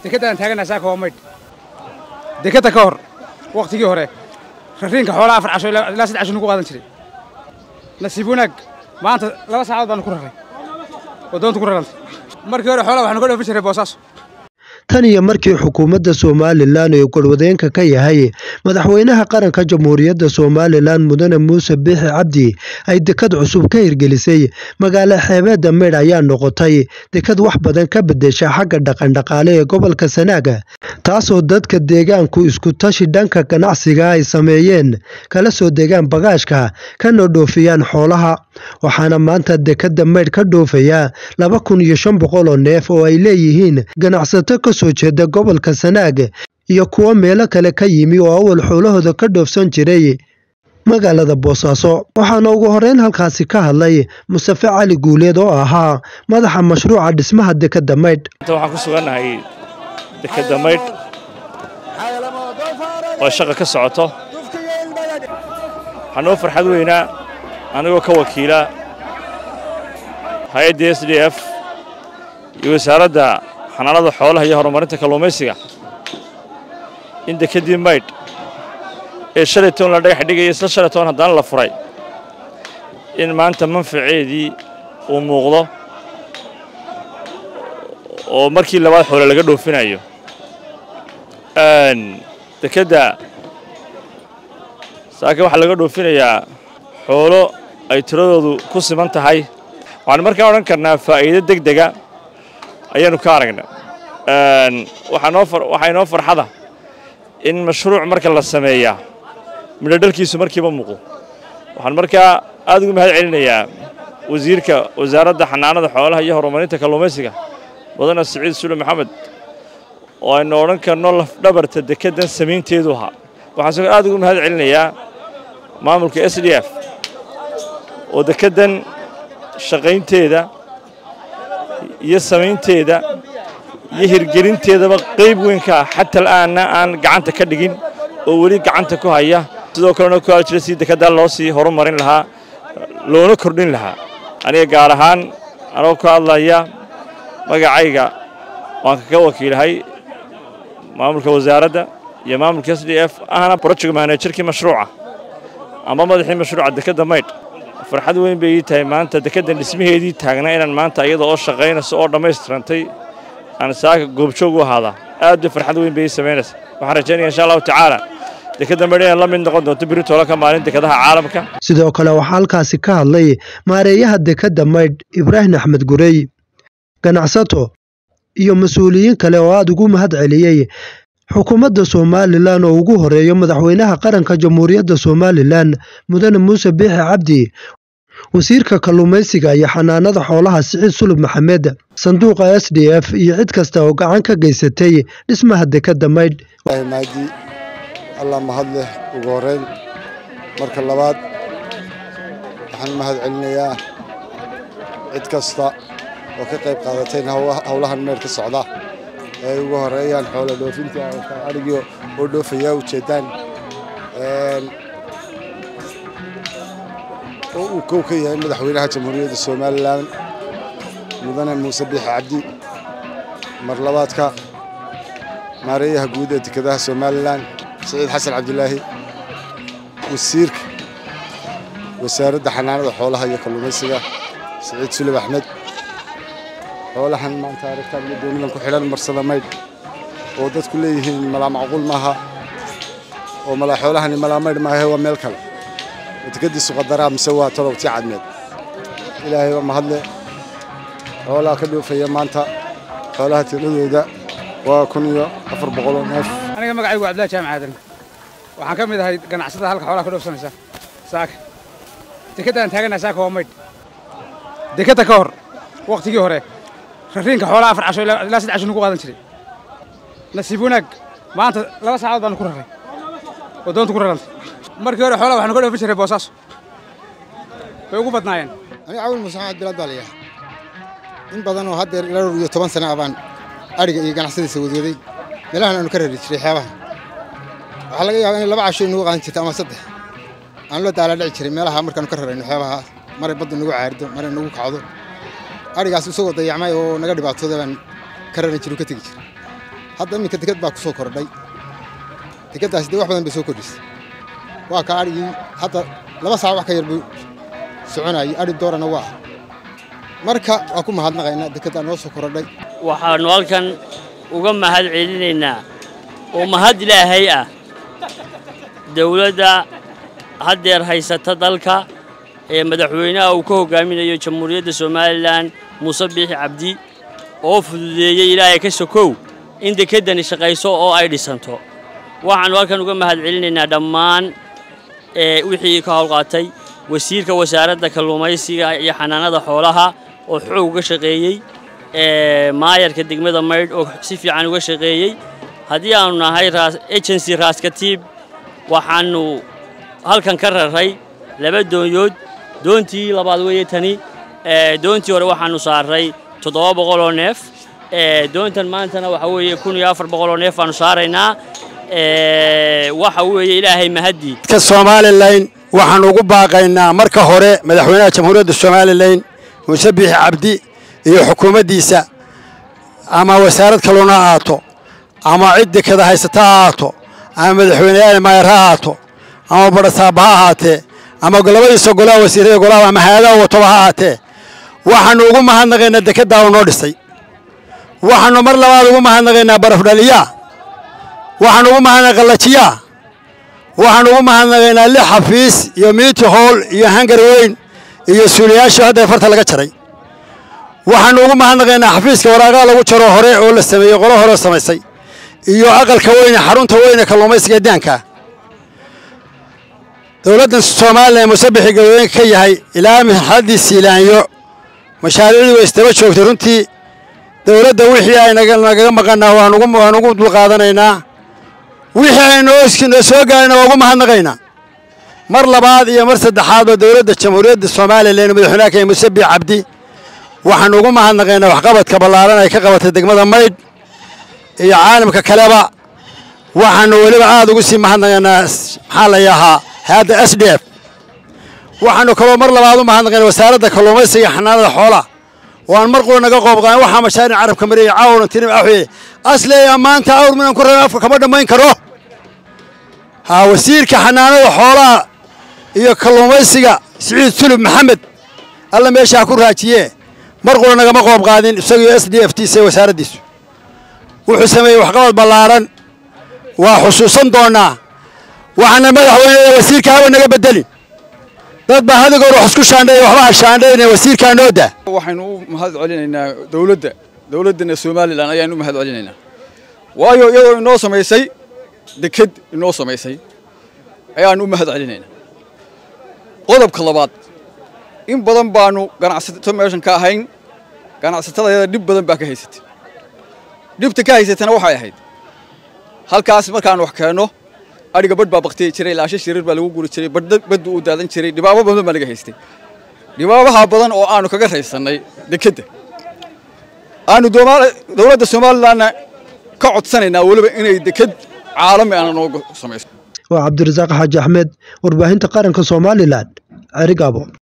dekedaan taaganaha saaka waa maydh dekeda ka hor wakhtigii hore rariinka xoolaha afar casho ilaa saddex casho nugu qaadan jiray nasiib wanaag maanta laba saacadood baanu ku raray oo doonta ku rarantay markii hore xoolaha waxaanu ka dhoofin jiray boosaaso tan iyo markii xukuumadda somalilan uu gorwadeenka ka yahay madaxweynaha qaranka jamhuuriyadda somalilan mudane muuse biixi cabdi ay dekad cusub ka hirgelisay magaalo xeebeedda meydh ayaa noqotay dekad wax badan ka bedesha xagga dhaqandhaqaale ee gobolka sanaaga taasoo dadka deegaanku isku tashi dhanka ganacsiga ay sameeyeen kala soo degaan bagaashka kana dhoofiyaan xoolaha waxaana maanta dekadda meydh ka dhoofaya laba kun iyo shan boqol oo neef oo ay leeyihiin ganacsato ka soo jeeda gobolka sanaag iyo kuwo meelo kale ka yimi oo awal xoolahooda ka dhoofsan jiray magaalada boosaaso waxaana ugu horeyn halkaasi ka hadlay mustafe cali guuleed oo ahaa madaxa mashruuca dhismaha dekadda maydh waxaan ku sugannahay dekadda maydh oo shaqa ka socoto waxaa noo farxad weynaa anigoo ka wakiila hay-adda s d f iyo wasaaradda xanaanada xoolaha iyo horumarinta kalluumaysiga in dekeddii maydh ee shalay toon la dhagax dhigaya isla shalay toon haddana la furay in maanta manfaceedii uu muuqdo oo markii labaad xoole laga dhoofinayo dekedda saaka waxaa laga dhoofinayaa xoolo ay tiradoodu ku siman tahay waxaan markaa odhan karnaa faa'iido deg dega ayaanu ka aragna waxaa inoo farxada in mashruuc marka la sameeyaa midhodhalkiisu markiiba muuqdo waxaan markaa aad ugu mahad celinayaa wasiirka wasaaradda xanaanada xoolaha iyo horumarinta kalluumaysiga mudane siciid sule maxamed oo aynu odhan karno lafdhabarta dekeddan samaynteedu ahaa waxaan sidoo aad ugu mahad celinayaa maamulka s d f oo dekeddan shaqaynteeda iyo samaynteeda iyo hirgelinteedaba qayb weyn ka ah xata al'aanna aan gacanta ka dhigin oo weli gacanta ku haya sidoo kalena ku jira si dekeddaa loo sii horumarin lahaa loona kordhin lahaa aniga gaar ahaan anoo ka hadlaya magacayga waan kaga wakiilahay maamulka wasaaradda iyo maamulka s d f ahna project manajerkii mashruuca ama madaxii mashruuca dekedda maydh farxad weyn bay ii tahay maanta dekeddan dhismaheedii taagnaa inaan maanta iyada oo shaqaynayso oo dhammaystirantay aan saaka goobjoog u ahaadaa aad bay farxad weyn bay ii samaynaysa waxaan rajaynaya insha allahu tacaala dekedda maydh inay la mid noqon doonto biri toola ka maalin dekadaha caalamka sidoo kale waxaa halkaasi ka hadlay maareeyaha dekedda maydh ibraahim axmed gurey ganacsato iyo mas-uuliyiin kale oo aada ugu mahad celiyey xukuumadda somalilan oo ugu horeeyo madaxweynaha qaranka jamhuuriyadda somalilan mudane muuse biixi cabdi wasiirka kalluumaysiga iyo xanaanada xoolaha siciid sulub maxamed sanduuqa s d f iyo cid kasta oo gacan ka geysatay dhismaha dekedda maydh maadi allah mahad leh ugu horeyn marka labaad waxaan mahad celinayaa cid kasta oo ka qayb qaadateen howlahan meel ka socda ay ugu horeeyaan xoolo dhoofinta arigii oo dhoofaya ujeedaan oo uu kow ka yahay madaxweynaha jamhuuriyadda somalilan mudane muuse biixi cabdi mar labaadka maareeyaha guud ee dekedaha somalilan siciid xasan cabdilaahi wasiirka wasaaradda xanaanada xoolaha iyo kalluumaysiga siciid sulib axmed xoolahan maanta aragtaan iyo doonidan ku xidhan marsada maydh oo dadku leeyihiin malaa macquul maaha oo malaa xoolahani malaa maydh maahe waa meel kale dekeddiisu qadaraa mise waa tolobtii cadmeed ilaahay waa mahadle xoolaha ka dhoofaya maanta xoolaha tiradooda waa kun iyo afar boqol oo neef aniga magacaygu cabdillahi jaamac aadan waxaan ka mid ahay ganacsatada halka xoolaha ka dhoofsanaysa saaka dekeddaan taaganaha saaka waa maydh dekedda ka hor wakhtigii hore rariinka xoolaha afar casho ilaa saddex casho nugu qaadan jiray nasiib wanaag maanta laba saacadood baanu ku raray oo doonta ku rarantay markii hore xoolaha waxaanu ka dhoofin jiray boosaaso way ugu badnaayeen aniga cawil musaxaad bilaad baa layahay in badan oo haddeer ilaa dhowr iyo toban sana ah baan adhiga iyo ganacsadiisa wadwaday meelahan aanu ka rari jiray xeebaha waxaa laga yaabaa inay laba casho inagu qaadan jirta ama saddex aan loo daala dhici jiray meelaha markaanu ka rarayno xeebaha maray baddu nagu caarido maray nagu kacdo adhigaas isagoo dayacmay oo naga dhibaatooda baan ka raran jiray ka tegi jiray hadda iminka deked baa ku soo kordhay dekeddaasi dee wax badan bay soo kordhisay waa ka adhigii hadda laba saac wax ka yar buu soconayay adhi doorana waa marka waa ku mahadnaqaynaa dekeddaa noo soo kordhay waxaannu halkan uga mahad celinaynaa oo mahad ilaahay ah dawladda haddeer haysata dalka ee madaxweynaha uu ka hoggaaminayo jamhuuriyadda somalilan muuse biixi cabdi oo fududeeyey ilaahay ka sokow in dekeddani shaqayso oo ay dhisanto waxaannu halkan uga mahad celinaynaa dhammaan ee wixii ka howlqaatay wasiirka wasaaradda kalluumaysiga iyo xanaanada xoolaha oo xoog uga shaqeeyey ee maayarka degmada maydh oo si fiican uga shaqeeyey haddii aanu nahay agency raaskatiib waxaannu halkan ka raray laba doonyood doontii labaad weeye tani doontii hore waxaannu saarray toddoba boqoloo neef doontan maantana waxa weeye kun iyo afar boqoloo neef baannu saaraynaa waxa weeye ilaahay mahaddii ka somalilan waxaan ugu baaqaynaa marka hore madaxweynaha jamhuuriyadda somalilan muuse biixi cabdi iyo xukuumaddiisa ama wasaarad kalluun ha ahaato ama cid dekada haysata ha ahaato ama madaxweyneyaal maayar ha ahaato ama badhasaaba ha ahaatee ama labadiisa golaha wasiirada golaha ama hay-adaha watoba ha ahaatee waxaannu ugu mahadnaqaynaa dekeddaa uu noo dhisay waxaannu mar labaad ugu mahadnaqaynaa barafdhaliyaa waxaan ugu mahadnaqay qallajiyaa waxaan ugu mahadnaqaynaa lix xafiis iyo miiti hool iyo hangar weyn iyo suuliyaashii hadda farta laga jaray waxaannu ugu mahadnaqaynaa xafiiska waraaqaha lagu jaro hore oo la sameeyey qolo hore oo samaysay iyo aqalka weyne xarunta weyne kalluumaysiga daanka dowladdan soomaaliya musabixii galooyinka ka yahay ilaa marxaladdii siilaanyo mashaariicdii way istaba joogtay runtii dowladda wixii ay nagaga maqannaa waan ugu dulqaadanaynaa wixii ay noo soo gaarayna waa ugu mahadnaqaynaa mar labaad iyo mar saddexaadba dowladda jamhuuriyadda somalilan madaxweynaha kenya muuse biix cabdi waxaannu ugu mahadnaqaynaa waxqabadka ballaaran ay ka qabatay degmada maydh iyo caalamka kaleba waxaannu weliba aad ugu sii mahadnaqaynaa maxaa la yahaa hay-adda s d f waxaannu kaloo mar labaad u mahadnaqaynaa wasaaradda kalluumaysiga xanaanada xoolaha waan mar qura naga qoob qaadan waxaa mashaaric carabka mariyay caawran tirim axweye asleeya maanta awr minan ku rabin afka kama dhammayn karo haa wasiirka xanaanada xoolaha iyo kalluumaysiga siciid sulub maxamed alla meesha ha ku raajiye mar qura nagama qoob qaadin isagiyo s d f tiisa wasaaraddiisu wuxuu sameeyey waxqabad ballaaran waa xusuusan doonnaa waxaana madaxweyneda wasiirka hawa naga beddelin dad baa hadigoor wax isku shaandheeya waxba ha shaandhayna wasiirkaa noo daa waxaynu u mahad celinaynaa dowladda dowladdana somalilan ayaan u mahad celinaynaa waayo iyadoo inoo samaysay deked inoo samaysay ayaan u mahad celinaynaa qodobka labaad in badan baanu ganacsato meeshan ka ahayn ganacsatadayada dhib badan baa ka haysatay dhibta ka haysatana waxay ahayd halkaas markaan wax keenno adhiga badh baa baktiyi jiray laasha shirir baa lagu guri jiray baddu uu daadan jiray dhibaabo badan baa laga haystay dhibaabaha badan oo aanu kaga raysannay dekedda aanu dowladda somalilanna ka codsanaynaa weliba inay deked caalami aana noogu samayso waa cabdirasaaq xaaji axmed warbaahinta qaranka somalilan cerigabo